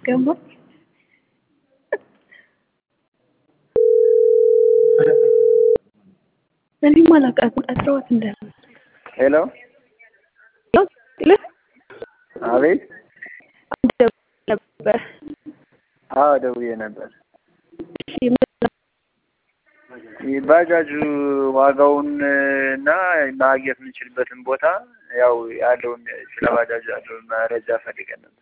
ገባኝ። እኔም አላውቃትም ቀጥረዋት እንዳለ ሄሎ አቤት ነበር። አዎ ደውዬ ነበር። እሺ ምን ባጃጁ ዋጋውን እና ማግኘት የምንችልበትን ቦታ ያው ያለውን ስለ ባጃጁ ያለውን መረጃ ፈልገን ነበር።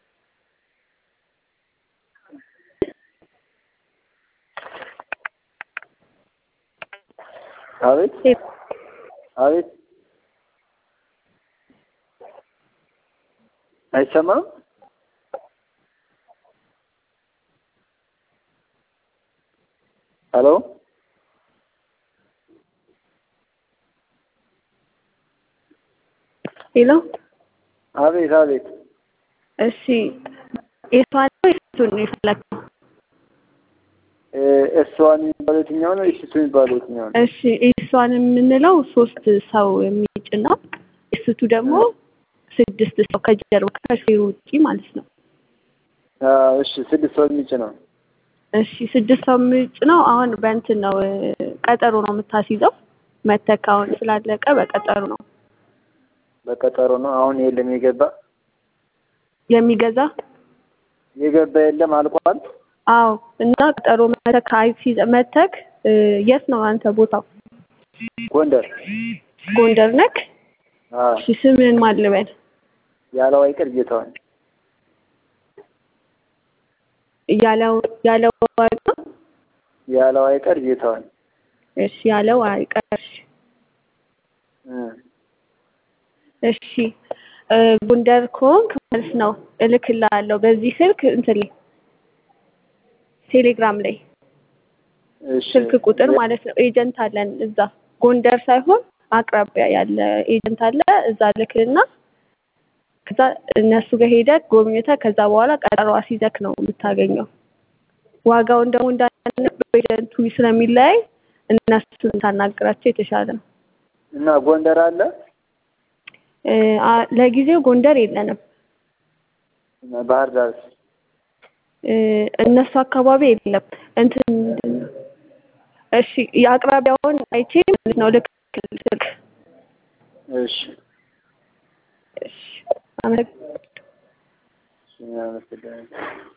አቤት አቤት አይሰማም? ሄሎ ሄሎ አቤት አቤት እሺ ኤሷን ነው ኤሱን ነው የፈለግከው? እሷን የሚባለው የትኛው ነው? እሺ እሱ የሚባለው የትኛው ነው? እሺ ኤሷን የምንለው ሶስት ሰው የሚጭን ነው። ኤስቱ ደግሞ ስድስት ሰው ከጀርባ ከሹፌሩ ውጪ ማለት ነው። አዎ፣ እሺ ስድስት ሰው የሚጭ ነው። እሺ ስድስት ሰው የሚጭ ነው። አሁን በእንትን ነው ቀጠሮ ነው የምታስይዘው። መተክ አሁን ስላለቀ በቀጠሮ ነው በቀጠሮ ነው። አሁን የለም የገባ የሚገዛ የገባ የለም አልቋል። አዎ እና ቀጠሮ መተክ አይሲዝ መተክ የት ነው አንተ ቦታው? ጎንደር ጎንደር ነክ? አዎ እሺ ስምህን ማን ልበል? ያለው አይቀር ጌታዋን ያለው ያለው አይቀር ያለው አይቀር ጌታዋን እሺ ያለው አይቀር እ እሺ ጎንደር ከሆንክ ማለት ነው እልክልሃለሁ በዚህ ስልክ እንትን ላይ ቴሌግራም ላይ እሺ ስልክ ቁጥር ማለት ነው። ኤጀንት አለን እዛ ጎንደር ሳይሆን አቅራቢያ ያለ ኤጀንት አለ። እዛ ልክልና ከዛ እነሱ ጋር ሄደህ ጎብኝተህ ከዛ በኋላ ቀጠሮ አስይዘህ ነው የምታገኘው። ዋጋውን ደግሞ እንዳለ በኤጀንቱ ስለሚለያይ እነሱን ታናግራቸው የተሻለ ነው። እና ጎንደር አለ እ አ- ለጊዜው ጎንደር የለንም። እና ባህር ዳር እ እነሱ አካባቢ የለም። እንትን ምንድን ነው? እሺ የአቅራቢያውን አይቼ ማለት ነው ልክ ስልክ እሺ እሺ አመሰግናለሁ። እሺ አመሰግናለሁ።